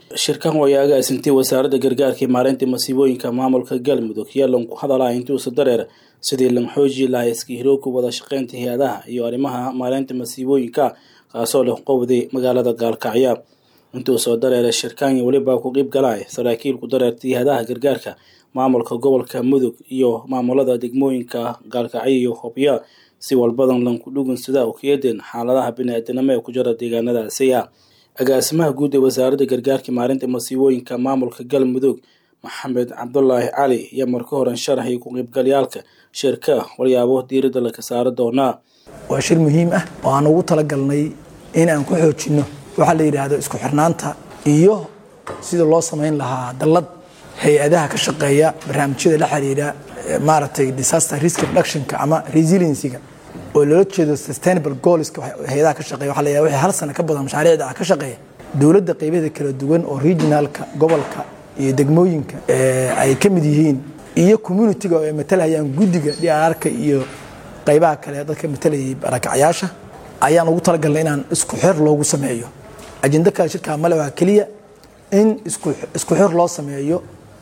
shirkan way agaasintay wasaaradda gargaarka iyo maareynta masiibooyinka maamulka galmudug yalan ku hadalaa intuusa dareer sidii lan xooji lahaa iska hirooga wada shaqeynta hay-adaha iyo arrimaha maareynta masiibooyinka kaasoo leh qowday magaalada gaalkacyo intuu soo dareeray shirkanya welibaa ku qiib galay saraakiil ku dareertay hay-adaha gargaarka maamulka gobolka mudug iyo maamulada degmooyinka gaalkacyo iyo hobyo si walbadan lanku dhugun sida ukiyadeen xaaladaha bini-aadanimo ee ku jira deegaanadaasiya agaasimaha guud ee wasaaradda gargaarka maarinta masiibooyinka maamulka galmudug maxamed cabdulaahi cali iyo marka horan sharaxay ku qiybgalyaalka shirka walyaabo diiradda laga saari doonaa waa shir muhiim ah oo aan ugu talagalnay in aan ku xoojinno waxaa la yidhaahdo isku xirnaanta iyo sida loo samayn lahaa dallad hay-adaha ka shaqeeya barnaamijyada la xiriira maaragtay disaster risk reductionka ama resiliencyga oo loola jeedo sustainable goalska hay-adaha ka shaqeeya waxa la yidhahda wixii hal sano ka badan mashaariicda ah ka shaqeeya dowladda qaybaheeda kala duwan oo regionalka gobolka iyo degmooyinka ay ka mid yihiin iyo communitiga oo ay matalhayaan guddiga dhiararka iyo qaybaha kale dadka matalayay barakacyaasha ayaan ugu talagalnay inaan isku xir loogu sameeyo ajendo kale shirkaa male waa keliya in isku xir loo sameeyo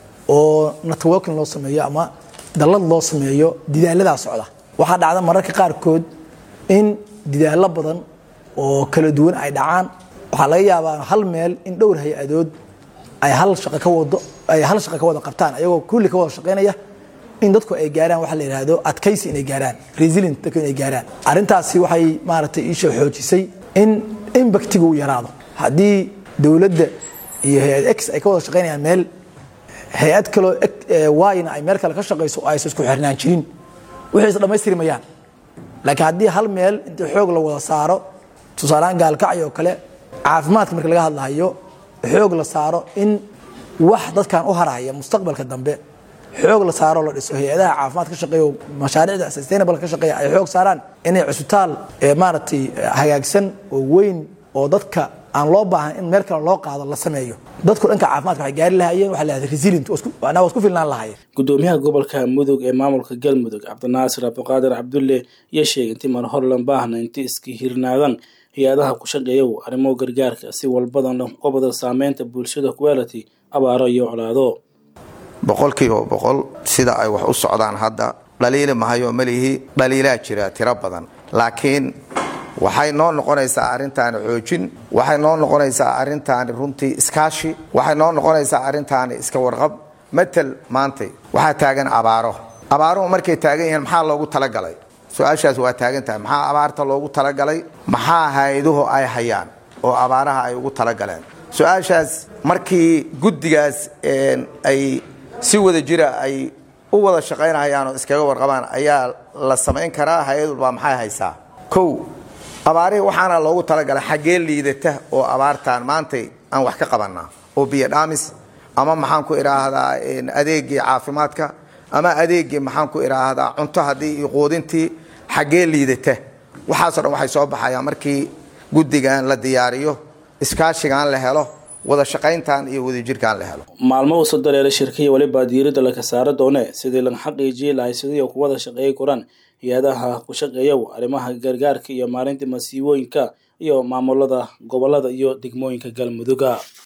oo networking loo sameeyo ama dallad loo sameeyo didaaladaa socda waxaa dhacda mararka qaarkood in didaallo badan oo kala duwan ay dhacaan waxaa laga yaabaa hal meel in dhowr hay-adood ay hal shaqo ka wado ay hal shaqo ka wada qabtaan ayagoo kulli ka wada shaqaynaya in dadku ay gaaraan waxa la yidhaahdo adkaysi inay gaaraan resilient dadku inay gaaraan arrintaasi waxay maaragtay iisha xoojisay in impactiga uu yaraado haddii dowladda iyo hay-ad x ay ka wada shaqaynayaan meel hay-ad kaloo wayna ay meel kale ka shaqayso oo aysan isku xirnaan jirin wixii is dhammaystiri mayaan laakiin haddii hal meel intii xoog la wada saaro tusaalehaan gaalkacyo oo kale caafimaadka marka laga hadlahayo xoog la saaro in wax dadkan u haraya mustaqbalka dambe xoog la saaro la dhiso hay-adaha caafimaad ka shaqeeya mashaariicda sustainable ka shaqeeya ay xoog saaraan inay cusbitaal maaragtay hagaagsan oo weyn oo dadka aan loo baahan in meel kale loo qaado la sameeyo dadku dhanka caafimaadka waxay gaari lahayeen waxa la yahda resilient waa isku filnaan lahayeen gudoomiyaha gobolka mudug ee maamulka galmudug cabdinaasir cabdiqaadir cabdulle iyo sheegay intii mar hor lan baahna intii iska hirnaadaan hay-adaha ku shaqeeyow arrimo gargaarka si walbadan qobada saameynta bulshada quality abaaro iyo colaado boqolkiiba boqol sida ay wax u socdaan hadda dhaliili mahayo melihi dhaliilaa jira tiro badan laakiin waxay noo noqonaysaa arrintaani xoojin waxay noo noqonaysaa arrintaani runtii iskaashi waxay noo noqonaysaa arrintaani iska warqab matal maantay waxaa taagan abaaro abaaruhu markay taagan yihiin maxaa loogu talagalay su-aashaas waa taagan tahay maxaa abaarta loogu talagalay maxaa hay-aduhu ay hayaan oo abaaraha ay ugu talagaleen su-aashaas markii guddigaas ay si wada jira ay u wada shaqaynahayaan oo iskaga warqabaan ayaa la samayn karaa hay-ad walbaa maxay haysaa kow abaarihii waxaana loogu talagalay xaggee liidata oo abaartaan maantay aan wax ka qabannaa oo biyo dhaamis ama maxaan ku idhaahdaa adeegii caafimaadka ama adeegii maxaan ku idhaahdaa cunto haddii iyo quudintii xaggee liidata waxaasoo dhan waxay soo baxayaan markii guddigan la diyaariyo iskaashigan la helo wada shaqayntan iyo wadajirkan la helo maalmo uusa dareeray shirkaya welibaa diiradda laga saaro doone sidii lan xaqiijiyi lahay sidii ku wada shaqeey koraan hay-adaha ku shaqeeyow arrimaha gargaarka iyo maarinta masiibooyinka iyo maamulada gobolada iyo degmooyinka galmuduga